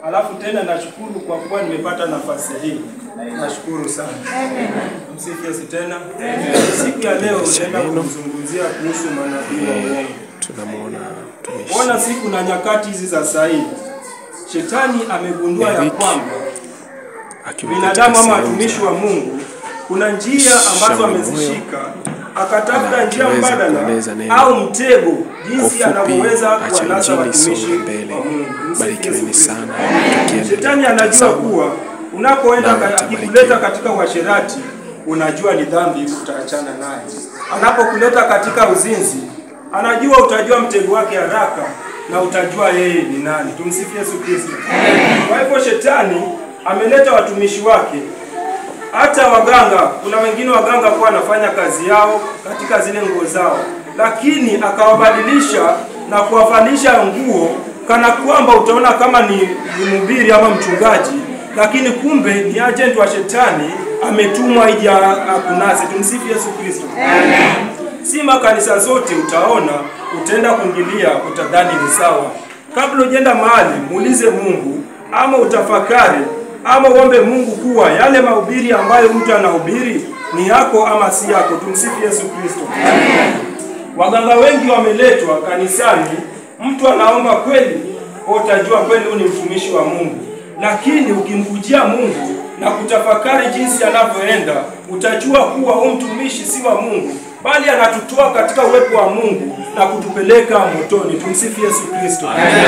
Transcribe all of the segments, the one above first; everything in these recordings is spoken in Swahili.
Alafu tena nashukuru kwa kuwa nimepata nafasi hii, nashukuru sana. Msifu Yesu tena. Siku ya leo tutaenda kuzungumzia kuhusu manabii wa uongo. tunamwona mtumishi Ona siku na nyakati hizi za sasa hivi, shetani amegundua ya Eric kwamba akiwa binadamu katika ama sehemu watumishi za wa Mungu kuna njia ambazo Shamba amezishika, akatafuta na njia akiweza mbadala kueleza neno au mtego jinsi ufupi, anavyoweza acha kuwanasa injili watumishi isonge mbele. wa Mungu. Msifu Barikiweni Yesu Kristo. sana tukiendelea Shetani anajua kutazama. kuwa unapoenda Nawe ka- utabarikiwa. akikuleta katika uasherati, unajua ni dhambi, utaachana naye. Anapokuleta katika uzinzi, anajua utajua mtego wake haraka na utajua yeye ni nani. Tumsifu Yesu Kristo. Kwa hivyo shetani ameleta watumishi wake hata waganga, kuna wengine waganga kuwa wanafanya kazi yao katika zile nguo zao, lakini akawabadilisha na kuwavalisha nguo kana kwamba utaona kama ni, ni mhubiri ama mchungaji, lakini kumbe ni agent wa shetani ametumwa ili akunase. Tumsifu Yesu Kristo. Si makanisa zote utaona, utaenda kuingilia, utadhani ni sawa. Kabla ujaenda mahali, muulize Mungu ama utafakari ama uombe Mungu kuwa yale mahubiri ambayo mtu anahubiri ni yako ama si yako. Tumsifu Yesu Kristo. Waganga wengi wameletwa kanisani, mtu anaomba kweli, wewe utajua kweli huyu ni mtumishi wa Mungu, lakini ukimkujia Mungu na kutafakari jinsi anavyoenda, utajua kuwa huyu mtumishi si wa Mungu, bali anatutoa katika uwepo wa Mungu na kutupeleka motoni. Tumsifu Yesu Kristo.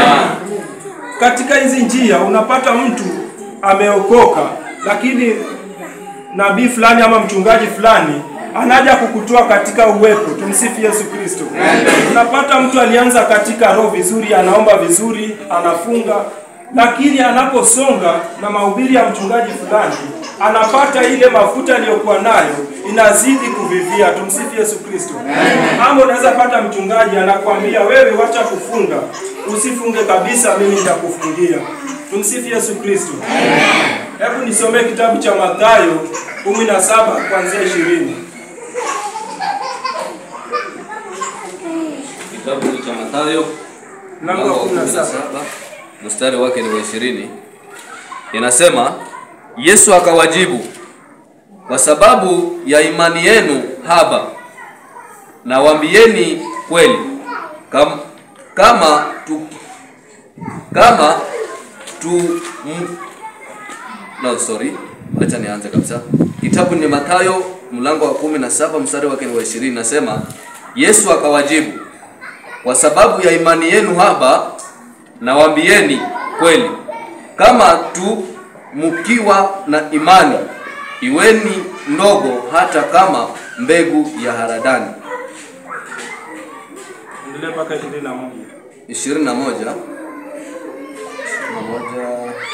Katika hizi njia unapata mtu ameokoka, lakini nabii fulani ama mchungaji fulani anaja kukutoa katika uwepo. Tumsifu Yesu Kristo. Unapata mtu alianza katika roho vizuri, anaomba vizuri, anafunga, lakini anaposonga na mahubiri ya mchungaji fulani, anapata ile mafuta aliyokuwa nayo inazidi kuvivia. Tumsifu Yesu Kristo. Ama unaweza pata mchungaji anakwambia wewe, wacha kufunga, usifunge kabisa, mimi nitakufungia. Tumsifu Yesu Kristo. Hebu nisomee kitabu cha Mathayo 17 kuanzia 20. Kitabu cha Mathayo Mlango wa 17. mstari wake ni wa ishirini. Inasema, Yesu akawajibu, kwa sababu ya imani yenu haba, nawaambieni kweli, kam, kama tu, kama tu m, no sorry, acha nianze kabisa. Kitabu ni Mathayo mlango wa kumi na saba mstari wake ni wa ishirini. Nasema, Yesu akawajibu kwa sababu ya imani yenu haba, nawaambieni kweli, kama tu mkiwa na imani, iweni ndogo hata kama mbegu ya haradani. Endelea mpaka 21. ishirini na moja ishirini na moja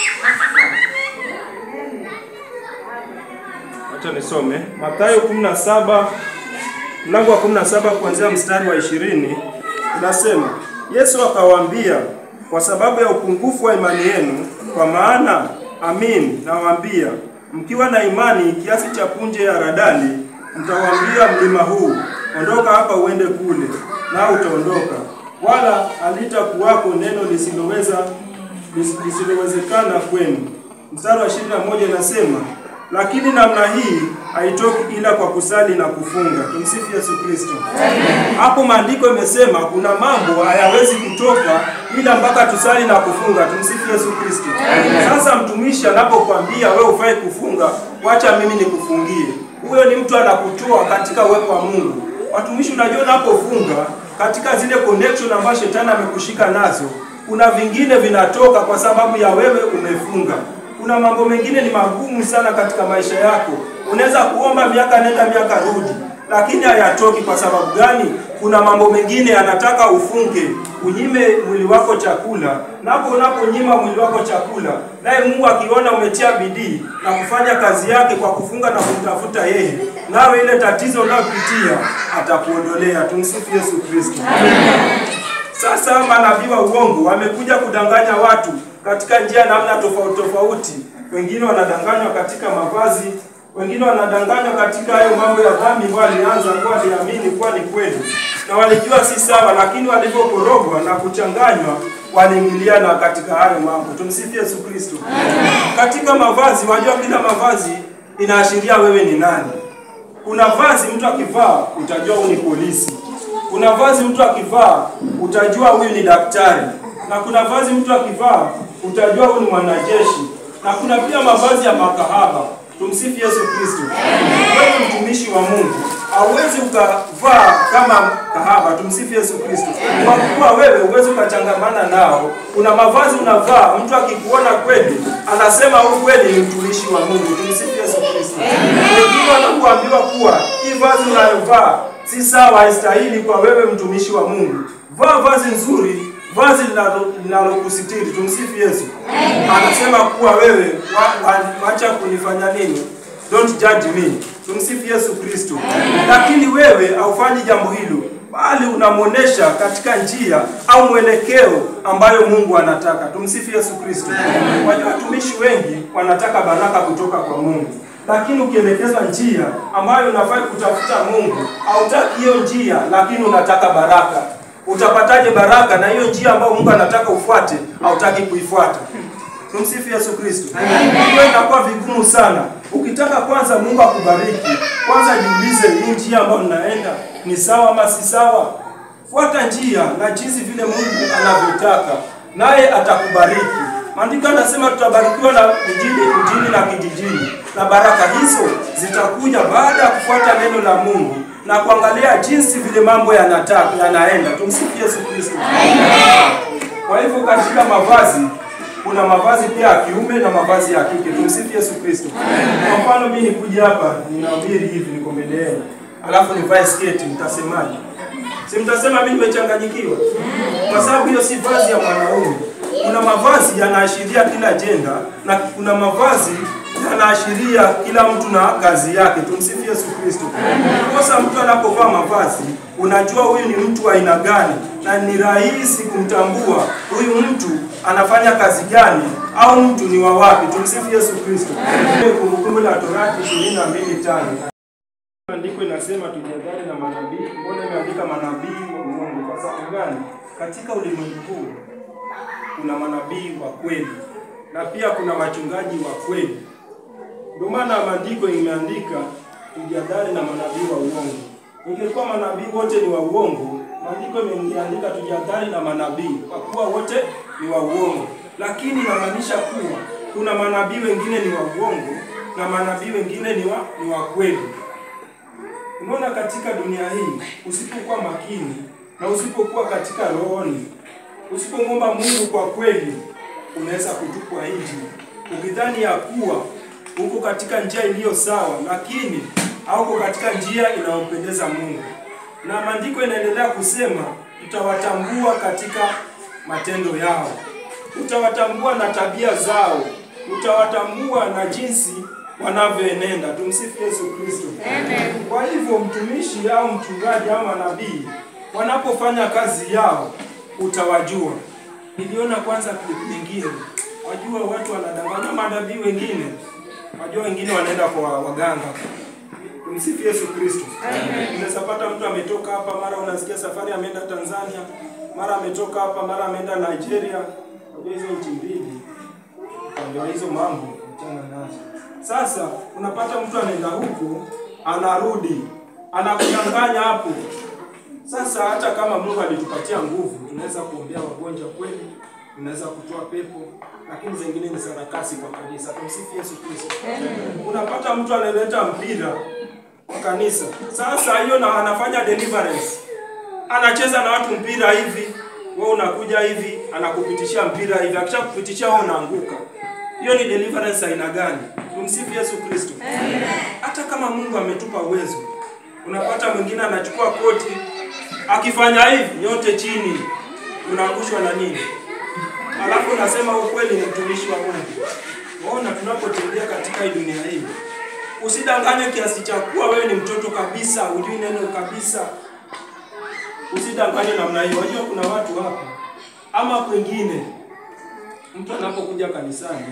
Acha nisome Mathayo 17 mlango wa 17 kuanzia mstari wa 20 unasema, Yesu akawaambia, kwa sababu ya upungufu wa imani yenu, kwa maana amin nawaambia, mkiwa na imani kiasi cha punje ya haradali, mtawaambia mlima huu, ondoka hapa uende kule, nao utaondoka, wala halitakuwako neno lisiloweza lis- lisilowezekana kwenu. Mstari wa 21 inasema lakini namna hii haitoki ila kwa kusali na kufunga. Tumsifu Yesu Kristo. Hapo maandiko imesema kuna mambo hayawezi kutoka ila mpaka tusali na kufunga. Tumsifu Yesu Kristo. Sasa mtumishi anapokuambia wewe ufai kufunga, wacha mimi nikufungie, huyo ni mtu anakutoa katika uwepo wa Mungu. Watumishi, unajua unapofunga katika zile connection ambazo shetani amekushika nazo, kuna vingine vinatoka kwa sababu ya wewe umefunga kuna mambo mengine ni magumu sana katika maisha yako. Unaweza kuomba miaka nenda miaka rudi, lakini hayatoki. Kwa sababu gani? Kuna mambo mengine yanataka ufunge, unyime mwili wako chakula. Napo unaponyima mwili wako chakula, naye Mungu akiona umetia bidii na kufanya kazi yake kwa kufunga na kumtafuta yeye, nawe ile tatizo unayopitia atakuondolea. Tumsifu Yesu Kristo. Sasa manabii wa uongo wamekuja kudanganya watu katika njia namna tofauti tofauti. Wengine wanadanganywa katika mavazi, wengine wanadanganywa katika hayo mambo ya dhambi ambayo alianza kuwa aliamini kuwa ni kweli. na walijua si sawa, lakini walipokorogwa na kuchanganywa waliingiliana katika hayo mambo. Tumsifie Yesu Kristo. Katika mavazi, wajua kila mavazi inaashiria wewe ni nani. Kuna vazi mtu akivaa utajua huyu ni polisi. Kuna vazi mtu akivaa utajua huyu ni daktari, na kuna vazi mtu akivaa utajua huyu ni mwanajeshi, na kuna pia mavazi ya makahaba. Tumsifu Yesu Kristo. Wewe mtumishi wa Mungu hauwezi ukavaa kama kahaba. Tumsifu Yesu Kristo. Kwa kuwa wewe huwezi ukachangamana nao. Kuna mavazi unavaa, mtu akikuona kweli anasema huyu kweli ni mtumishi wa Mungu. Tumsifu Yesu Kristo. Wengine wanakuambiwa kuwa hii vazi unayovaa si sawa, haistahili kwa wewe mtumishi wa Mungu. Vaa vazi nzuri, vazi linalo- linalokusitiri. Tumsifu Yesu. Anasema kuwa wewe wa- wa- wacha kunifanya nini? Don't judge me. Tumsifu Yesu Kristo. Lakini wewe haufanyi jambo hilo, bali unamwonesha katika njia au mwelekeo ambayo Mungu anataka. Tumsifu Yesu Kristo. Wajua watumishi wengi wanataka baraka kutoka kwa Mungu, lakini ukielekezwa njia ambayo unafai kutafuta Mungu, hautaki hiyo njia, lakini unataka baraka. Utapataje baraka na hiyo njia ambayo Mungu anataka ufuate, hautaki kuifuata? Tumsifu Yesu Kristo. Hiyo inakuwa vigumu sana. Ukitaka kwanza Mungu akubariki, kwanza jiulize hii njia ambayo ninaenda ni sawa ama si sawa. Fuata njia na jinsi vile Mungu anavyotaka, naye atakubariki. Maandiko yanasema tutabarikiwa na mjini, mjini na kijijini, na baraka hizo zitakuja baada ya kufuata neno la Mungu na kuangalia jinsi vile mambo yanataka yanaenda. Tumsifu Yesu Kristo. Kwa hivyo katika mavazi kuna mavazi pia ya kiume na mavazi ya kike. Tumsifu Yesu Kristo. Kwa mfano mimi nikuja hapa ninahubiri hivi niko mbele yenu. Alafu nivae sketi mtasemaje? Si mtasema mimi nimechanganyikiwa? Kwa sababu hiyo si vazi ya mwanaume. Kuna mavazi yanaashiria kila jenda na kuna mavazi yanaashiria kila mtu na kazi yake. Tumsifu Yesu Kristo. Kosa mtu anapovaa mavazi, unajua huyu ni mtu wa aina gani, na ni rahisi kumtambua huyu mtu anafanya kazi gani au mtu ni wa wapi. Tumsifu Yesu Kristo. Kumbukumbu la Torati 22:5 Andiko inasema tujadhari na manabii. Mbona imeandika manabii wa uongo? Kwa sababu gani? Katika ulimwengu huu kuna manabii wa kweli na pia kuna wachungaji wa kweli. Ndio maana maandiko imeandika tujadhari na manabii wa uongo. Ingekuwa manabii wote ni wa uongo, maandiko imeandika tujadhari na manabii kwa kuwa wote ni wa uongo, lakini inamaanisha kuwa kuna manabii wengine ni wa uongo na manabii wengine ni wa, ni wa kweli. Unaona, katika dunia hii usipokuwa makini na usipokuwa katika rohoni, usipomwomba Mungu kwa kweli, unaweza kutupwa nje ukidhani ya kuwa uko katika njia iliyo sawa, lakini hauko katika njia inayompendeza Mungu. Na maandiko inaendelea kusema tutawatambua katika matendo yao, utawatambua na tabia zao, utawatambua na jinsi wanavyoenenda. Tumsifu Yesu Kristo. Kwa hivyo mtumishi au mchungaji au manabii wanapofanya kazi yao utawajua. Niliona kwanza clip nyingine, wajua watu wanadanganya manabii wengine, wajua wengine wanaenda kwa waganga. Tumsifu Yesu Kristo. Unaweza pata mtu ametoka hapa, mara unasikia safari ameenda Tanzania, mara ametoka hapa, mara ameenda Nigeria. Wajua hizo nchi mbili, ndio hizo mambo achana nazo. Sasa unapata mtu anaenda huku anarudi anakudanganya hapo. Sasa hata kama Mungu alitupatia nguvu, tunaweza kuombea wagonjwa kweli, tunaweza kutoa pepo, lakini zingine ni sarakasi kwa kanisa. Tumsifu Yesu Kristo. Unapata mtu analeta mpira kwa kanisa, sasa hiyo na anafanya deliverance, anacheza na watu mpira hivi, wewe unakuja hivi, anakupitishia mpira hivi, akishakupitishia wewe unaanguka. Hiyo ni deliverance aina gani? Tumsifu Yesu Kristo. Hata kama Mungu ametupa uwezo, unapata mwingine anachukua koti akifanya hivi yote chini, unaangushwa na nini? Alafu unasema ukweli ni mtumishi wa Mungu. Waona, tunapotembea katika hii dunia hii, usidanganywe kiasi cha kuwa wewe ni mtoto kabisa, hujui neno kabisa. Usidanganywe namna hiyo. Wajua kuna watu hapa ama kwengine, mtu anapokuja kanisani,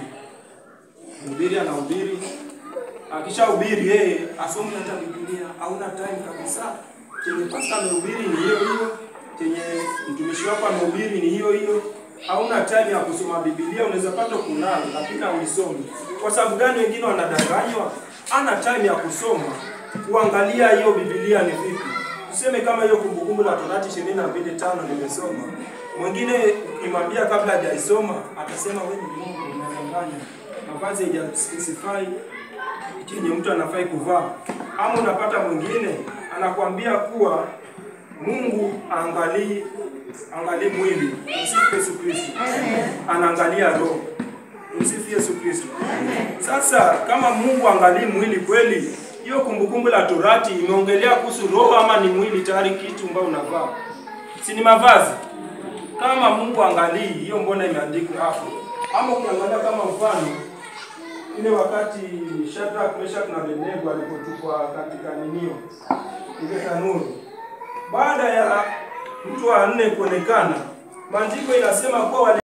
mhubiri anahubiri, akishahubiri yeye asomi hata Biblia, hauna time kabisa chenye pasta amehubiri ni hiyo hiyo, chenye mtumishi wako amehubiri ni hiyo hiyo. Hauna time ya kusoma Biblia, unaweza pata kunalo lakini hauisomi. Kwa sababu gani? Wengine wanadanganywa, ana time ya kusoma kuangalia hiyo Biblia ni vipi. Tuseme kama hiyo Kumbukumbu la Torati ishirini na mbili tano nimesoma, mwingine ukimwambia kabla hajaisoma atasema wewe ni Mungu unadanganya, mavazi hajaspecify chenye mtu anafai kuvaa. Ama unapata mwingine anakuambia kuwa Mungu angalii angalii mwili, msifu Yesu Kristo, anaangalia roho. Msifu Yesu Kristo. Sasa kama Mungu angalii mwili kweli, hiyo Kumbukumbu la Torati imeongelea kuhusu roho ama ni mwili tayari, kitu ambao unavaa, si ni mavazi? Kama Mungu angalii hiyo, mbona imeandikwa hapo? Ama ukiangalia kama mfano ile wakati Shadrach, Meshach na Abednego walipotupwa katika ninio ile tanuru, baada ya mtu wa nne kuonekana, maandiko inasema kuwa wali